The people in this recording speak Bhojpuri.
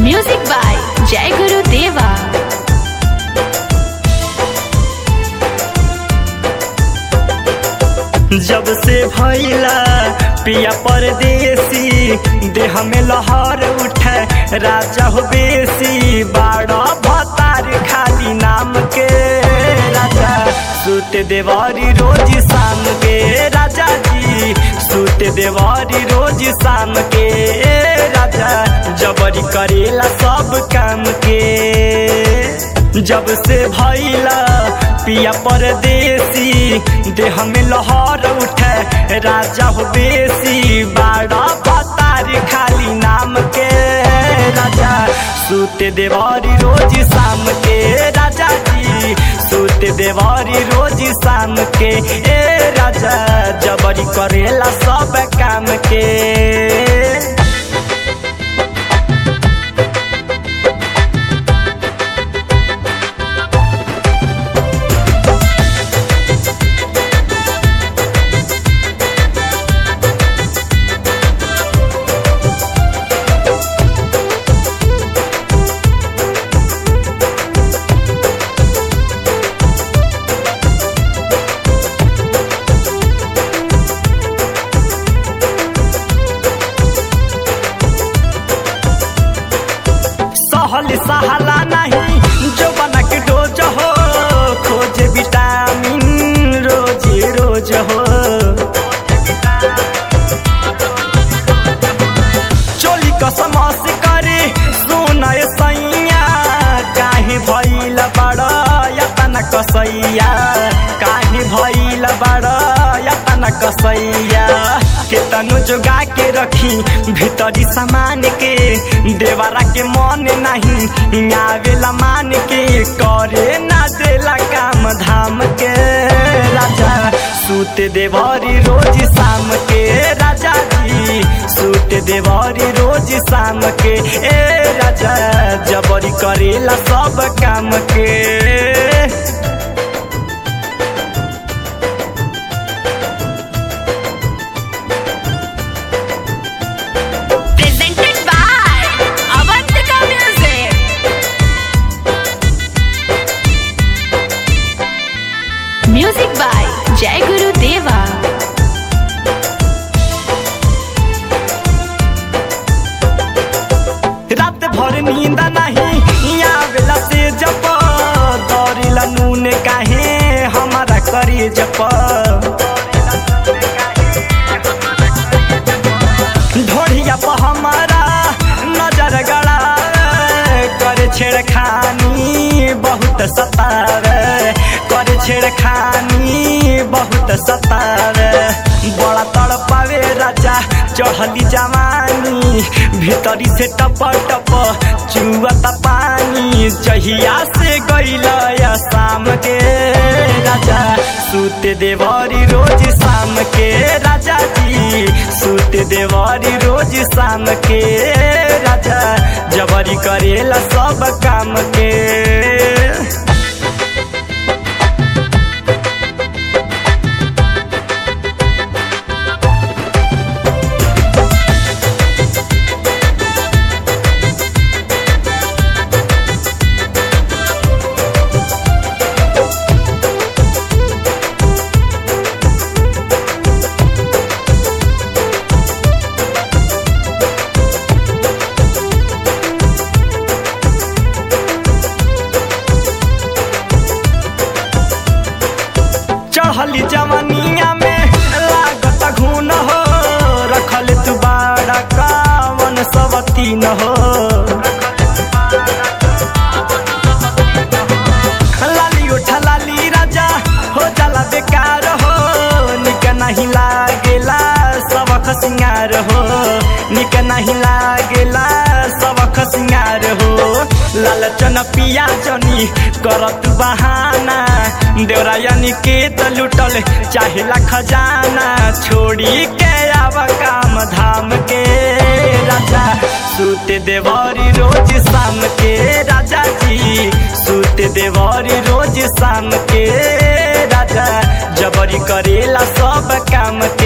म्यूजिक बाय जय गुरु देवा जब से भैला पिया परदेसी देह में लहर उठे राजा हो बेसी बाड़ा भतार खाली नाम के राजा सुत देवारी रोज शाम के राजा जी सुत देवारी रोज शाम के राजा जबरी करेला सब काम के जब से भैला पिया परदेसी देह में लहर उठे राजा हो बेसी बाड़ा पतार खाली नाम के राजा सूते देवारी रोज शाम के राजा जी सूते देवारी रोज शाम के ए राजा जबरी करेला सब काम के सहल सहला नहीं जो बना के डोज हो खोज विटामिन रोज रोज हो चोली कसम से करे सुना सैया काहे भइल बड़ यतन कसैया काहे भइल बड़ यतन कसैया केतनो जोगा के रखी भीतरी सामान के देवरा के मन नहीं आवेला मान के करे ना देला काम धाम के राजा सूत देवरी रोज शाम के राजा जी सूत देवरी रोज शाम के ए राजा जबरी करेला सब काम के presented by Avantika Music. Music by Jai Guru देवा रात भर नींद नहीं आवेला से जप दौड़ेला नून काहे हमारा करे जप ढोढ़िया पर हमारा नजर गड़ा करे छेड़खानी बहुत सतावे करे छेड़खानी बहुत सतावे बड़ा तड़पावे राजा चढ़ली जवानी भीतरी से टप टप चुअत पानी जहिया से गईल शाम के राजा सूते देवरी रोज शाम के राजा जी सूते देवरी रोज शाम के राजा जबरी करेला सब काम के चढ़ली जवनिया में लागत घून हो रखल तू बाड़ा कावन सवती न हो लाली उठा लाली राजा हो जाला बेकार हो निक नहीं लागेला सबक सिंगार हो निक नहीं लागेला सबक सिंगार हो लालचन पिया जनी करत बहाना देवरा यानी के त लुटल चाहेला खजाना छोड़ी के आव काम धाम के राजा सूते देवरी रोज शाम के राजा जी सूते देवरी रोज शाम के राजा जबरी करेला सब काम